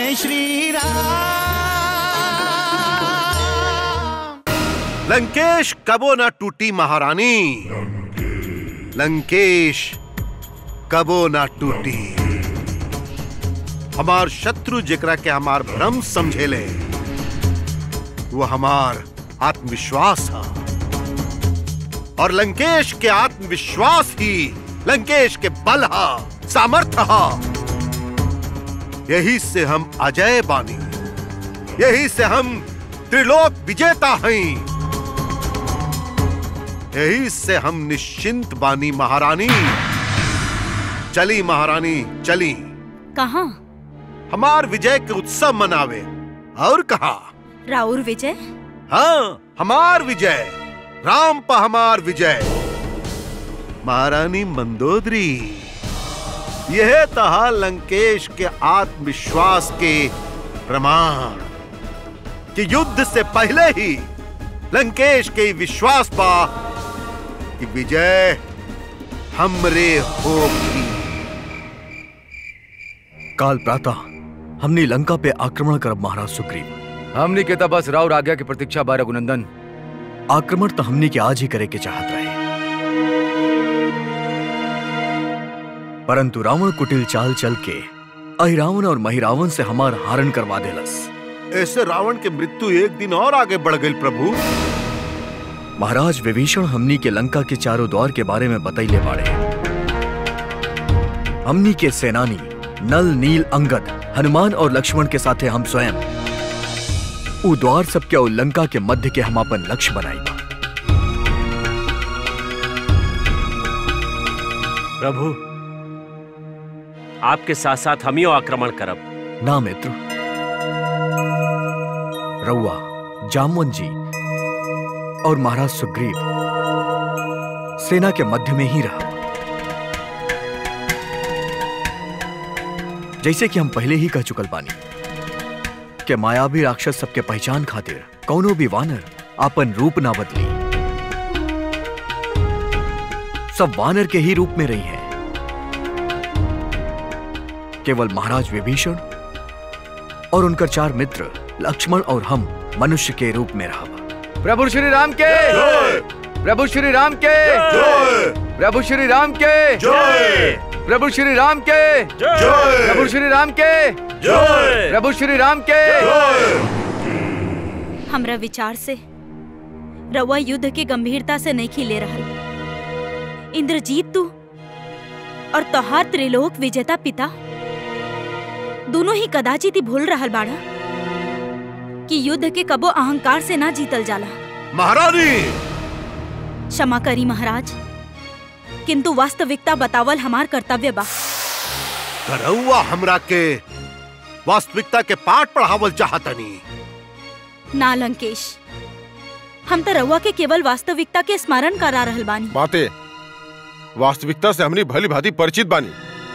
जय श्री राम लंकेश कबो न टूटी महारानी लंकेश कबो न टूटी हमार शत्रु जेकरा के हमार भ्रम समझेले वो हमार आत्मविश्वास है और लंकेश के आत्मविश्वास ही लंकेश के बल है सामर्थ्य है यही से हम अजय बानी यही से हम त्रिलोक विजेता हैं यही से हम निश्चिंत बानी महारानी चली महारानी चली कहाँ हमार विजय के उत्सव मनावे और कहा राउर विजय हाँ हमार विजय राम पर हमार विजय महारानी मंदोदरी यह तहा लंकेश के आत्मविश्वास के प्रमाण कि युद्ध से पहले ही लंकेश के विश्वास पा कि विजय हमरे होगी काल प्रातः हमने लंका पे आक्रमण करब महाराज सुग्रीव हमनी के तब बस राव आज्ञा की प्रतीक्षा बा रघुनंदन आक्रमण तो हमने के आज ही करे के चाहत रहे परंतु रावण कुटिल चाल चल के अहिरावण और महिरावण से हमार हारण करवा देलस ऐसे रावण के मृत्यु एक दिन और आगे बढ़ गई प्रभु महाराज विभीषण हमनी के लंका के चारों द्वार के बारे में बतैले बाड़े हमनी के सेनानी नल नील अंगद हनुमान और लक्ष्मण के साथे हम स्वयं उ द्वार सबके और लंका के मध्य के हम अपन लक्ष्य बनाई बा प्रभु आपके साथ साथ हमियो आक्रमण करब ना मित्र रउआ जामवन जी और महाराज सुग्रीव सेना के मध्य में ही रहा जैसे कि हम पहले ही कह चुकल बानी कि मायावी राक्षस सबके पहचान खातिर कौनो भी वानर आपन रूप ना बदली सब वानर के ही रूप में रही हैं केवल महाराज विभीषण और उनकर चार मित्र लक्ष्मण और हम मनुष्य के रूप में रहा प्रभु श्री राम के प्रभु श्री राम के प्रभु श्री राम के प्रभु श्री राम के प्रभु श्री राम के प्रभु श्री राम के हमरा विचार से रउआ युद्ध के गंभीरता से नहीं खिले रहल इंद्रजीत तू और तोहार त्रिलोक विजेता पिता दोनों ही कदाचित ही भूल रहल बाड़ा कि युद्ध के कबो अहंकार से ना जीतल जाला महारानी क्षमा करी महाराज किंतु वास्तविकता बतावल हमार कर्तव्य बा करौआ हमरा के वास्तविकता के पाठ पढ़ावल चाहतनी ना लंकेश हम तो रउआ के केवल वास्तविकता के स्मरण करा रहल बानी बातें वास्तविकता से हमनी भली भांति परिचित बानी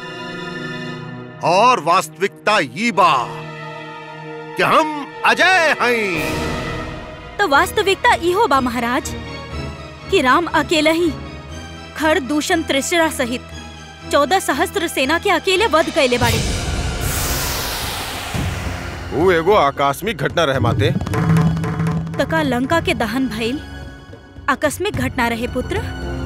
और वास्तविकता ये बा कि हम अजय हैं तो वास्तविकता इहो बा महाराज कि राम अकेले ही खर दूषण त्रिशरा सहित चौदह सहस्त्र सेना के अकेले वध कैले बाड़े वो एगो आकस्मिक घटना रहे माते तका लंका के दहन भइल आकस्मिक घटना रहे पुत्र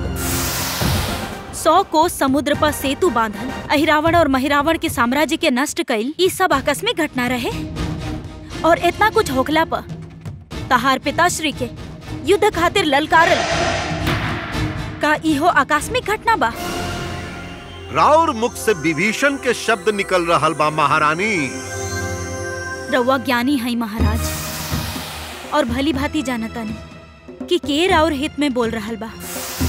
सौ कोस समुद्र पर सेतु बांधल अहिरावण और महिरावण के साम्राज्य के नष्ट कइल ई सब आकस्मिक घटना रहे और इतना कुछ होखला पर तहार पिताश्री के युद्ध खातिर ललकारल का इहो आकस्मिक घटना बा राउर मुख से विभीषण के शब्द निकल रहल बा महारानी रउआ ज्ञानी है महाराज और भली भांति जानतानी कि के राउर हित में बोल रहल बा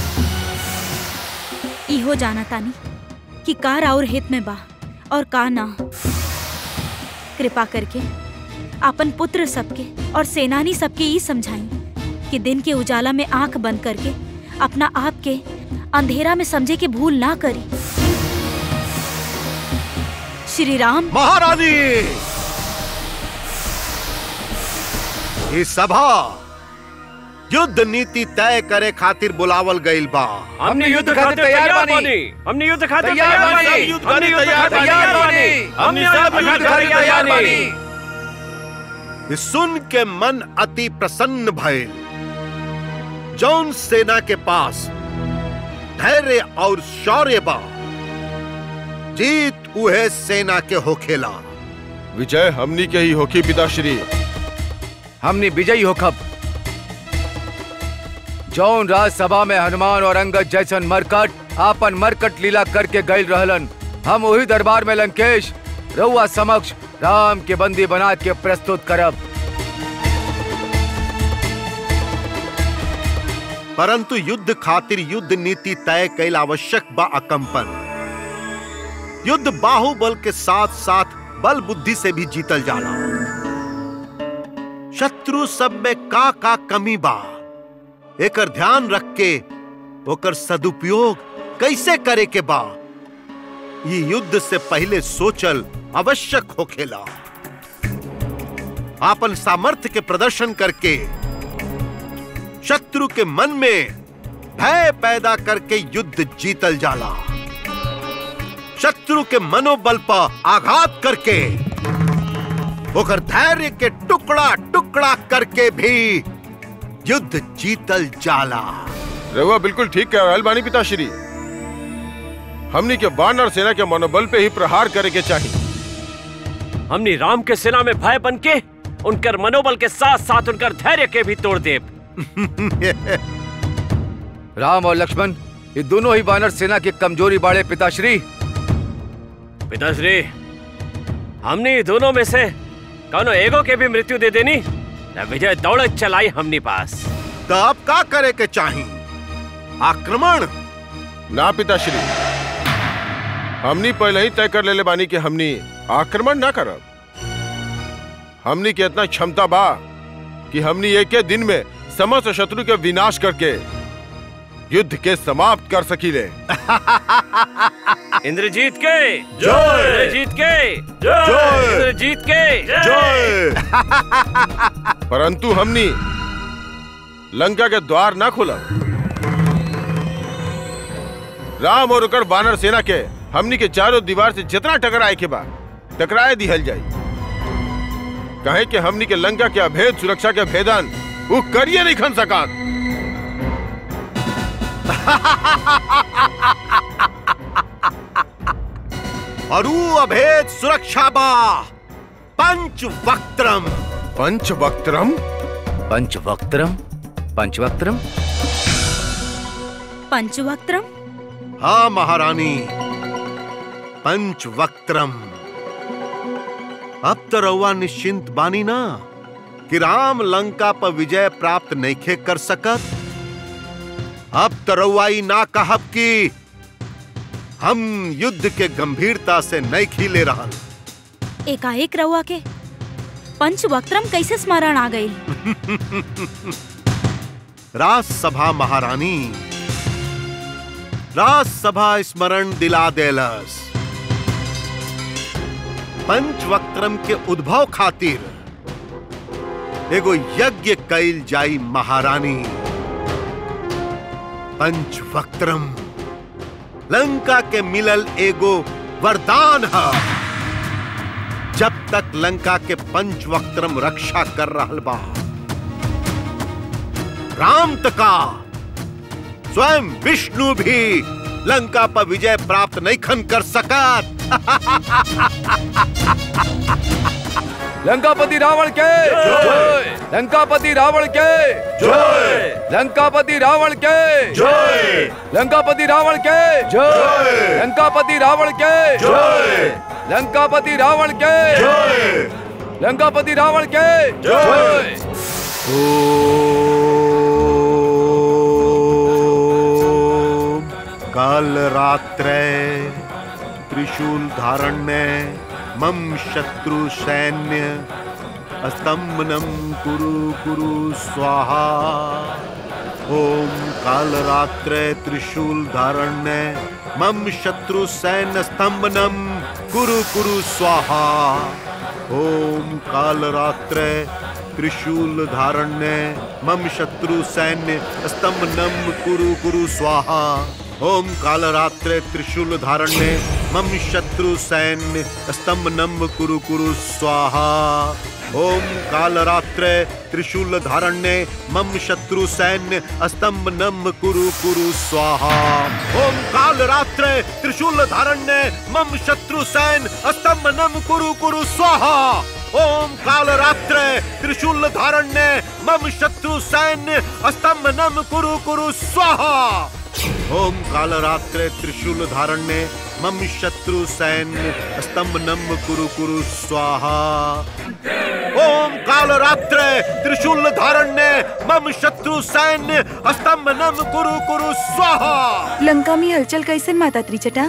इहो जानतानी कि का राउर हित में बा और का ना कृपा करके अपन पुत्र सबके और सेनानी सबके ई समझाई कि दिन के उजाला में आंख बंद करके अपना आप के अंधेरा में समझे के भूल ना करी श्री राम महारानी ये सभा युद्ध नीति तय करे खातिर बुलावल गईल बा हमने युद्ध खातिर तैयार बानी हमने युद्ध खातिर तैयार तैयार बानी। बानी युद्ध हमने युद्ध खातिर तैयार तैयार बानी। बानी हमने हमने सब युद्ध युद्ध खातिर खातिर तैयार तैयार बानी बानी ये सुन के मन अति प्रसन्न भय जौन सेना के पास धैर्य और शौर्य बा जीत उहे सेना के होखेला विजय हमनी के ही होखी पिताश्री हमने विजयी होखब जौन राजसभा में हनुमान और अंगद जैसन मरकट आपन मरकट लीला करके गईल रहलन हम वही दरबार में लंकेश रउआ समक्ष राम के बंदी बना के प्रस्तुत करब परंतु युद्ध खातिर युद्ध नीति तय कैल आवश्यक बा अकंपन युद्ध बाहुबल के साथ साथ बल बुद्धि से भी जीतल जाला शत्रु सब में का का कमी बा एकर ध्यान रख के ओकर सदुपयोग कैसे करे के बा ये युद्ध से पहले सोचल आवश्यक होखेला आपन सामर्थ्य के प्रदर्शन करके शत्रु के मन में भय पैदा करके युद्ध जीतल जाला शत्रु के मनोबल पर आघात करके ओकर धैर्य के टुकड़ा टुकड़ा करके भी युद्ध जीतल जाला रहुआ बिल्कुल ठीक कह रहल बानी पिताश्री हमनी के बाण और सेना के मनोबल पे ही प्रहार करे के चाहिए हमने राम के सेना में भय बन के उनकर मनोबल के साथ साथ उनकर धैर्य के भी तोड़ दे राम और लक्ष्मण ये दोनों ही वानर सेना की कमजोरी बाड़े पिताश्री पिताश्री हमने ये दोनों में से कौनो एगो के भी मृत्यु दे देनी न विजय दौड़त चलाई हमने पास तो अब का करे के चाही आक्रमण ना पिताश्री हमनी पहले ही तय कर लेले बानी कि हमनी आक्रमण ना करब हमनी के इतना क्षमता बा कि हमनी एक ही दिन में समस्त शत्रु के विनाश करके युद्ध के समाप्त कर सकीले इंद्रजीत के इंद्रजीत के इंद्रजीत के जय परंतु हमनी लंका के द्वार ना खोला राम और ओकर बानर सेना के हमनी के चारों दीवार से जितना टकराए के बा टकराए दिहल जाई कहे कि हमनी के लंका के अभेद सुरक्षा के भेदन वो करिए नहीं खन सका और ऊ अभेद सुरक्षा बा पंच वक्त्रम पंचवक्त्रम पंचवक्त्रम पंचवक्त्रम पंचवक्त्रम हाँ महारानी पंचवक्त्रम अब तो रउआ निश्चिंत बानी ना कि राम लंका पर विजय प्राप्त नइखे कर सकत अब तो रउआ ई ना कहब कि हम युद्ध के गंभीरता से नहीं ले रहल एकाएक रहुआ के पंचवक्त्रम कैसे स्मरण आ गई राजसभा महारानी राजसभा स्मरण दिला देलस पंचवक्त्रम के उद्भव खातिर एगो यज्ञ कैल जाई महारानी पंचवक्त्रम लंका के मिलल एगो वरदान है जब तक लंका के पंचवक्त्रम रक्षा कर रहल बा राम तका स्वयं विष्णु भी लंका पर विजय प्राप्त नहीं खन कर सकत लंकापति रावण के लंकापति रावण के लंकापति रावण के लंकापति रावण के लंकापति रावण के लंकापति रावण के लंकापति रावण के ओम काल रात्रे त्रिशूल धारण्य मम शत्रु सैन्य स्तंभनम कुरु कुरु स्वाहा ओम काल रात्रे त्रिशूल धारण्य मम शत्रु सैन्य स्तंभनम कुरु कुरु स्वाहा ओम काल रात्रे त्रिशूल धारण्य मम शत्रु सैन्य स्तंभनम कुरु कुरु स्वाहा ओम कालरात्रे त्रिशूल धारण्य मम शत्रु सैन्य स्तंभनम कुरु कुरु स्वाहा ओम कालरात्रे त्रिशूल धारण्य मम शत्रु सैन्य स्तंभ नम कुरु कुरु स्वाहा ओम कालरात्रे त्रिशूल धारण्य मम शत्रु सैन्य स्तंभ नम कुरु कुरु स्वाहा ओम कालरात्रे त्रिशूल धारण्य मम शत्रु सैन्य स्तंभ नम कुरु कुरु स्वाहा ओम कालरात्रे त्रिशूल धारण्य मम शत्रु सैन्य स्तंभ नम कुरु कुरु स्वाहा ओम कालरात्रे त्रिशूल धारण्य मम शत्रु सैन्य स्तंभ नम कुरु कुरु स्वाहा लंका में हलचल कैसन माता त्रिचटा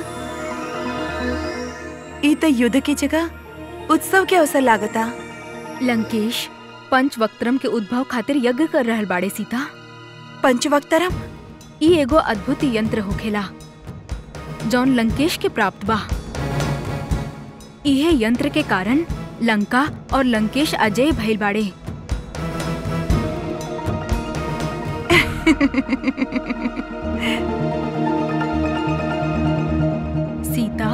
ई त युद्ध की जगह उत्सव के अवसर लागता लंकेश पंचवक्त्रम के उद्भव खातिर यज्ञ कर रहल बाड़े सीता पंचवक्तरम ई एगो अद्भुत यंत्र होखेला जौन लंकेश के प्राप्त बा इहे यंत्र के कारण लंका और लंकेश अजय भइल बाड़े सीता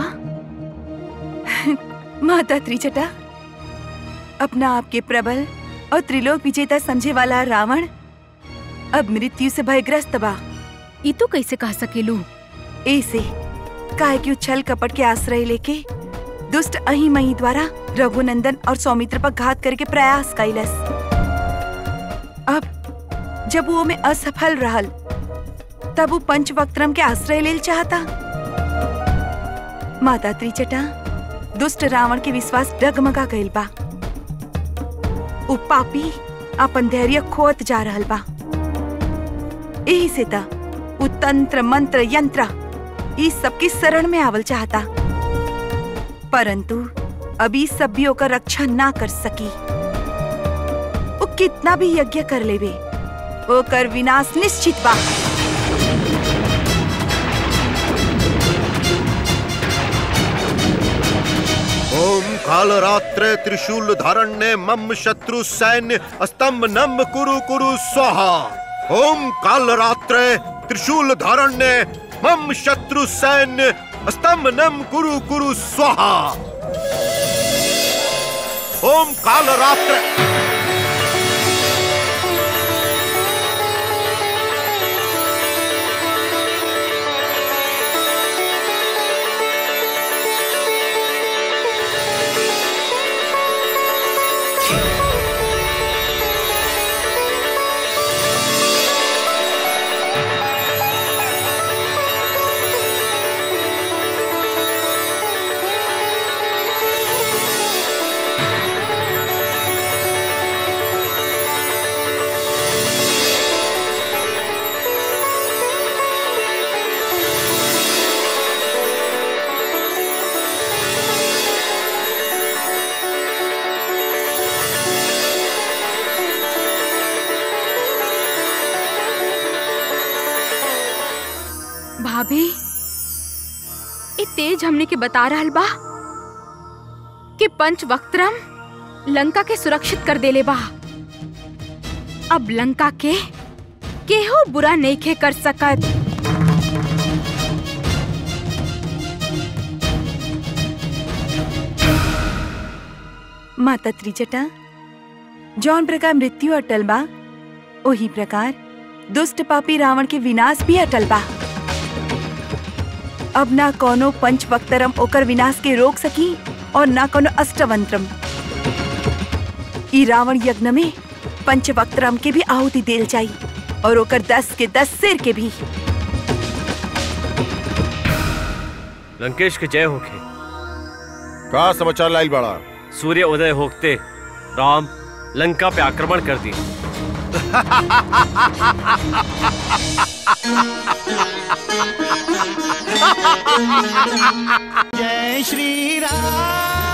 माता त्रिचटा अपना आप के प्रबल और त्रिलोक विजेता समझे वाला रावण अब मृत्यु से भयग्रस्त बा ई तू कैसे कह सकेलू ऐसे काहे कि छल कपट के आश्रय लेके दुष्ट अही मही द्वारा रघुनंदन और सौमित्र पर घात करके प्रयास कैलस अब जब वो में असफल रहल तब वो पंचवक्त्रम के आश्रय लेल चाहता माता त्रिचटा दुष्ट रावण के विश्वास डगमगा गइल बा उ पापी अपन धैर्य खोत जा रहल बा यही से ता उ तंत्र मंत्र यंत्र ई सबकी शरण में आवल चाहता परंतु अभी सब भी ओकर रक्षा ना कर सकी वो कितना भी यज्ञ कर लेवे ओकर विनाश निश्चित बा ओम कालरात्रे त्रिशूल धारण्य मम शत्रु सैन्य स्तंभ नम कुरु कुरु स्वाहा ओम कालरात्रे त्रिशूल धारण्य मम शत्रु सैन्य स्तंभ नम कुरु कुरु स्वाहा ओम कालरात्रे भाभी ई तेज हमने के बता रहल बा कि पंचवक्त्रम लंका के सुरक्षित कर देले बा अब लंका के केहू बुरा नइखे कर सकत माता त्रिजटा जौन प्रकार मृत्यु अटल बा वही प्रकार दुष्ट पापी रावण के विनाश भी अटल बा अब ना कोनो पंचवक्तरम ओकर विनाश के रोक सकी और ना कोनो अष्टवंत्रम ई रावण यज्ञ में पंचवक्तरम के भी आहुति देल जाई और ओकर दस के दस सिर के भी लंकेश के जय होखे का समाचार लाइल बड़ा सूर्य उदय होते राम लंका पे आक्रमण कर दी जय श्री राम